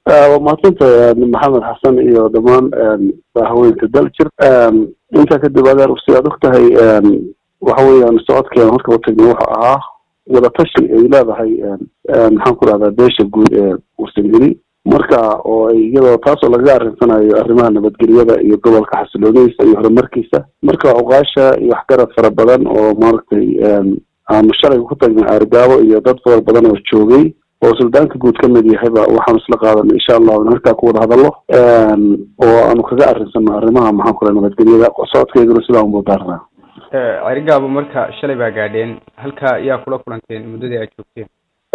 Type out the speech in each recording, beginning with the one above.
waa mahadsantahay maxamed xasan iyo dhammaan haweenka daljir intaa kadib adeer si aad og tahay waxa weeyaan socodkeena marka utagnay wuxuu ahaa wadatashi ay leedahay maxaan ku rahdaa beesha guud ee warsangeli marka oo iyadoo taasoo lagaga arrinsanayo arrimaha nabadgelyada iyo gobolka xasiloonidiisa iyo horumarkiisa marka cuqaasha iyo waxgarad fara badan oo maaragtay aanu shalay ku tagnay aargaabo iyo dad fara badan oo joogay oo suldaanka guud ka mid yahayba waxaanu isla qaadanay insha allahu in halkaa ku wada hadallo oo aanu kaga arrinsano arrimaha maxaan ku raha nabadgelyada socodkeyguna sidaa unbuu daarnaa cerigaabo marka shalay baa gaadheen halka yaa kula kulanteen muddadii aad joogteen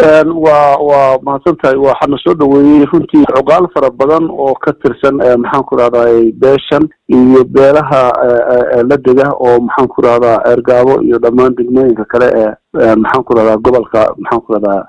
waa waa mahadsan tahay waxaana soo dhaweeyey runtii cuqaal fara badan oo ka tirsan maxaan ku rahdaa beeshan iyo beelaha la dega oo maxaan ku rahdaa ceergaabo iyo dhammaan degmooyinka kale ee maxaan ku rahdaa gobolka maxaan ku rahdaa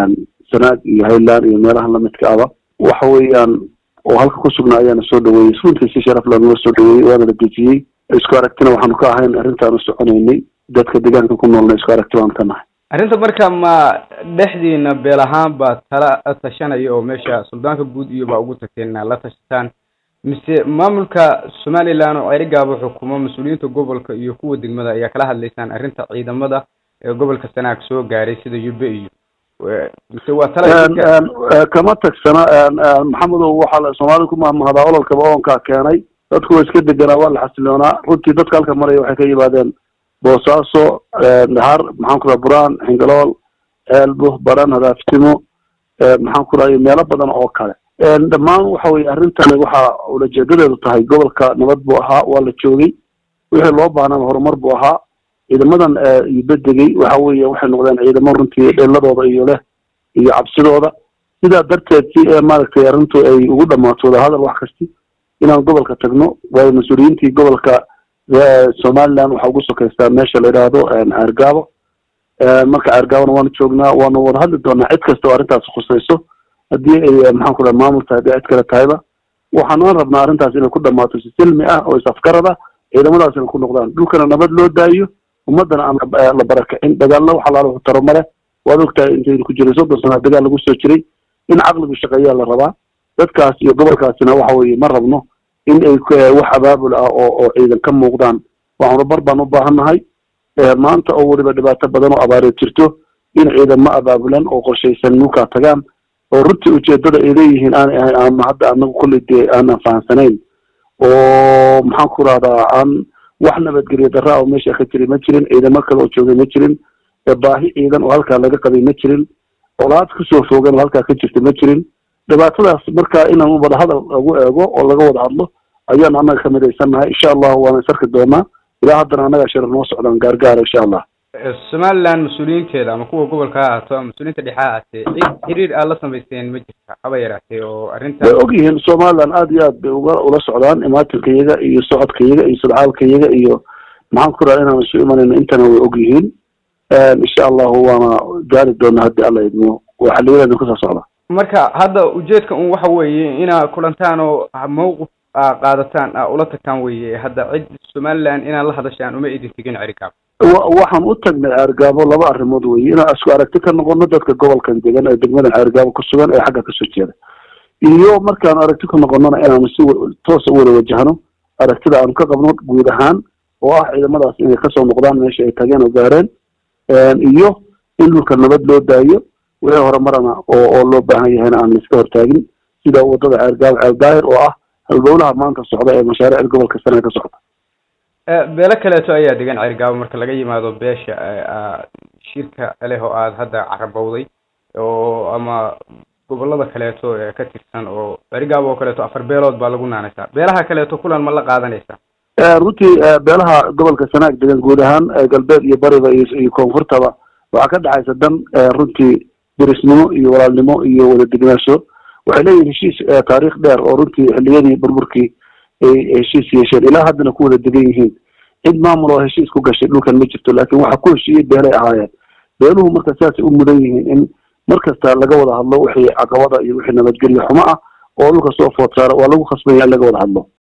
sanaag iyo highland iyo meelaha lamidka aba waxa weeyaan oo halka ku sugnaa ayaana soo dhaweeyey runtii si sharaf lanala soo dhaweeyey waana la dejiyey isku aragtina waxaanu ka ahayn arrintaanu soconaynay dadka deegaanka ku noolna isku aragti baanu ka nahay arrinta marka ma dhexdiina beel ahaan baa tala tashanaya oo meesha suldaanka guud iyo baa ugu tagteen inaad la tashataan mise maamulka somaliland oo cerigaabo xukumo mas-uuliyiinta gobolka iyo kuwa degmada ayaa kala hadlaysaan arrinta ciidamada ee gobolka sanaag soo gaaray sida yube iyo mise waa tala kama tagsana maxamedow waxaa la soomaalida ku mahmahdaa ololkaba oonkaa keenay dadku waa iska deganaa waa la xasiloonaa runtii dadka halka maraya waxay ka yimaadeen boosaaso dhahar maxaan ku raha buraan xingalool ceelbo baran hadaaftimo maxaan ku raha meelo badan oo kale dhammaan waxa weye arrintan waxaa ulajeedadeedu tahay gobolka nabad buu ahaa waa la joogay wixii loo baahnaan horumar buu ahaa ciidamadan bedegay waxa weeye waxay noqdeen ciidamo runtii dheeladooda iyo leh iyo cabsidooda sidaa darteed si maaragtay arrintu ay ugu dhamaato wadahadal wax kasti inaan gobolka tagno waayo mas-uuliyiintii gobolka somaliland waxaa ugu sokeystaa meesha la yidhaahdo ceergaabo marka ceergaabona waanu joognaa waanu wada hadli doonaa cid kasta oo arrintaas khusayso haddii ay maxaan ku raha maamul tahay haddii cid kale tahayba waxaanaan rabnaa arrintaas inay ku dhamaato si silmi ah oo is-afgarad ah ciidamadaasina ku noqdaan dhulkana nabad loo daayo ummadana aan la barakicin dagaalna wax alaala wuxu taro male waad ogtahay intaynu ku jiray soddon sana dagaal lagu soo jiray in caqligu shaqeeyaa la rabaa dadkaas iyo gobolkaasina waxa weeye ma rabno in ay wax abaabul ah oo oo ciidan ka muuqdaan wax horubar baan u baahannahay maanta oo weliba dhibaato badan oo abaareed jirto in ciidamo abaabulan oo qorshaysan nukaa tagaan oo runtii ujeedada ay leeyihiin aanay ahayn ama hadda anagu kolley dee aanan fahamsanayn oo maxaan ku rahdaa aan wax nabadgelyo darra oo meesha ka jiray ma jirin ciidamo kale oo joogay ma jirin baahi ciidan oo halkaa laga qabay ma jirin colaad kusoo foogan oo halkaa ka jirta ma jirin dhibaatadaas marka inaan wada hadal lagu eego oo laga wada hadlo ayaan annaga ka midaysannahay insha allahu waana is arki doonaa ilaa haddana annaga shira noo socdaan gaargaara insha allah somaliland mas-uuliyiinteeda ama kuwa gobolka ha ahaato ama mas-uuliyiinta dhexe ha ahaatee cid xiriir aad la samaysteen ma jirta haba yaraatee oo arrinta way og yihiin somaliland aad iyo aad bay uga ula socdaan imaatinka iyaga iyo socodka iyaga iyo sudcaalka iyaga iyo maxaan ku raha inaan isu imanayno intana way og yihiin insha allahu waana gaari doonaa haddii alla idmo waa xiliyadeeda kusoo socda marka hadda ujeedka un waxa weeye inaa kulantaan oo mawqif aa qaadataan aa ula tagtaan weye hadda cid somaliland inaad la hadashaan uma idin tegin cerigaabo waxaan u tagnay ceergaabo laba arrimood weye inaan isku aragti ka noqono dadka gobolkan degan ee degmadan ceergaabo ku sugan ee xagga kasoo jeeda iyo markaanu aragti ka noqonona inaanu si toosa u wada wajahno aragtida aanu ka qabno guud ahaan oo ah ciidamadaas inay kasoo noqdaan meesha ay tageen oo gaareen iyo in dhulka nabad loo daayo wixii horumarana oo oo loo baahan yahayna aan laiska hortaagin sida wadada ceergaabo ceeldaahir oo ah halbowlaha maanta socda ee mashaariicda gobolka sane ka socda beelo kaleeto ayaa degan cerigaabo marka laga yimaado beesha shirka leh oo aada hadda carabowday oo ama gobolada kaleeto ee ka tirsan oo cerigaabo oo kaleeto afar beelood baa lagu naanaysaa beelaha kaleeto kulan ma la qaadanaysaa runtii beelaha gobolka sanaag degan guud ahaan galbeed iyo bariba iyo koonfurtaba waxaa ka dhexaysa dan runtii dirisnimo iyo walaalnimo iyo wada degnaansho waxay leeyihin heshiis taariikh dheer oo runtii xilliyadii burburkii ay heshiis yeesheen ilaa haddana ku wada degan yihiin cid maamul oo heshiis ku gashay dhulkan ma jirto laakiin waxaa ku heshiiyey beelay ahaayeen beeluhu marka sidaasay u mudan yihiin in mar kasta laga wada hadlo wixii caqabada iyo wixii nabadgelyo xumo ah oo dhulka soo food saara waa lagu khasbanya in laga wada hadlo